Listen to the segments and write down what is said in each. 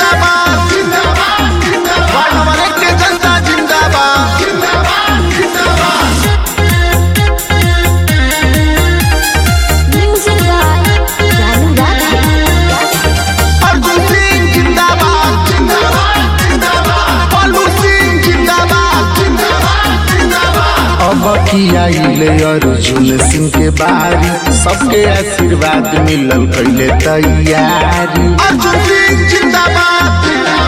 जिंदाबाद ward number एक के जनता जिंदाबाद Music by Ranu Radha. Arjun Singh जिंदाबाद पल्लू सिंह जिंदाबाद अब की आइले अर्जुन सिंह के बारी सबके आशीर्वाद मिलल कैले तैयारी अर्जुन सिंह जिंदाबाद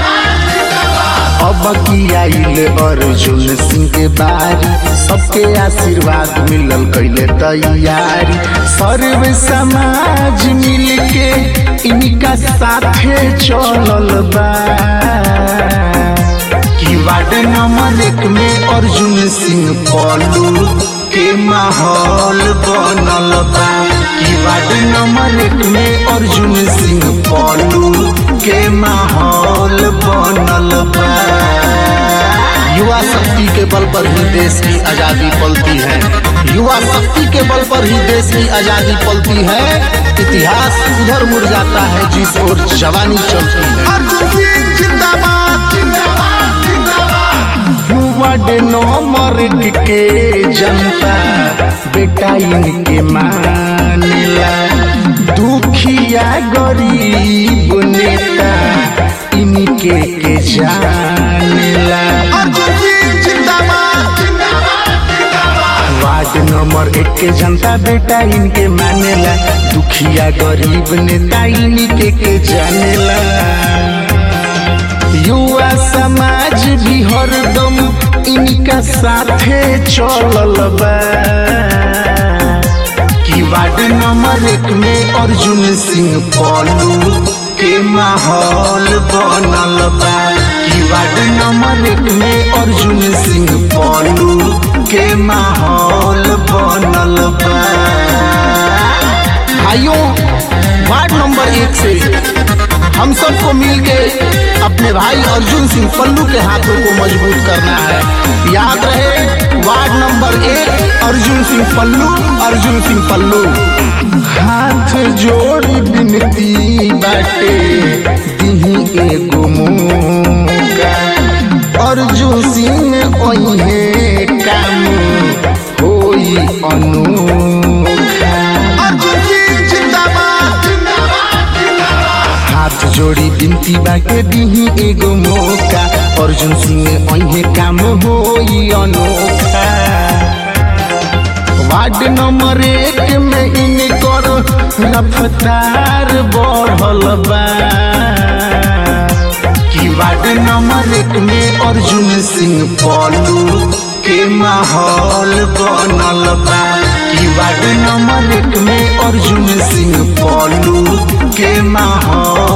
अब की आइले अर्जुन सिंह के बारी सबके आशीर्वाद मिलल कैले तैयारी सर्व समाज मिल के इनका साथे चलल बा कि वार्ड नंबर एक में अर्जुन सिंह पलू के माहौल बनल बा कि वार्ड नंबर एक में अर्जुन सिंह पलू के माहौल बनल बा युवा शक्ति के बल पर ही देश की आजादी पलती है युवा शक्ति के बल पर ही देश की आजादी पलती है इतिहास उधर मुड़ जाता है जिस ओर जवानी चलती है अर्जुन सिंह जिंदाबाद वार्ड नंबर एक के जनता बेटा इनके मानेला दुखिया गरीब नेता इनके के जानेला अर्जुन सिंह जिंदाबाद वार्ड नंबर एक के जनता बेटा इनके मानेला दुखिया गरीब नेता इनके के जानेला युवा समाज भी हरदम इनका साथे चलल बा कि वार्ड नंबर एक में अर्जुन सिंह पलू के माहौल बनल बा कि वार्ड नंबर एक में अर्जुन सिंह पलू के माहौल बनल बा भाइयों वार्ड नंबर एक से हम सबको मिलके अपने भाई अर्जुन सिंह पल्लू के हाथों को मजबूत करना है याद रहे वार्ड नंबर एक अर्जुन सिंह पल्लू अर्जुन सिंह पल्लू हाथ जोड़ बिनती बाटे दिही एगो मौका अर्जुन सिंह ओहे काम होई अनोखा अर्जुन सिंह जिंदाबाद हाथ जोड़ी बिनती बाके दिही एगो मौका अर्जुन सिंह अहे काम होई अनोखा वार्ड नंबर एक में इनकर रफ्तार बढ़ल बा कि वार्ड नंबर एक में अर्जुन सिंह पलू के माहौल बनल बा कि वार्ड नंबर एक में अर्जुन सिंह पलू के माहौल